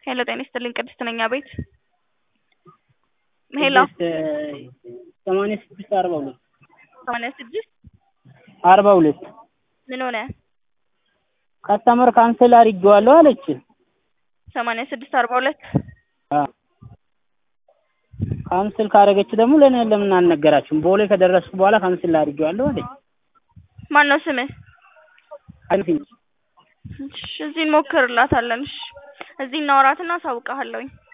ሄሎ ጤና ይስጥልኝ ቅድስት ነኝ አቤት ሄሎ ሰማንያ ስድስት አርባ ሁለት ሰማንያ ስድስት አርባ ሁለት ምን ሆነ ከስተመር ካንስል አድርጌዋለሁ አለች። ሰማንያ ስድስት አርባ ሁለት አዎ ካንስል ካደረገች ደግሞ ለእኔ ለምን አልነገራችሁም? ቦሌ ከደረስኩ በኋላ ካንስል አድርጌዋለሁ አለች። ማን ነው ስምህ? አይነፊ እሺ እዚህ እንሞክርላታለን። እሺ እዚህ እናወራትና አሳውቅሃለሁኝ።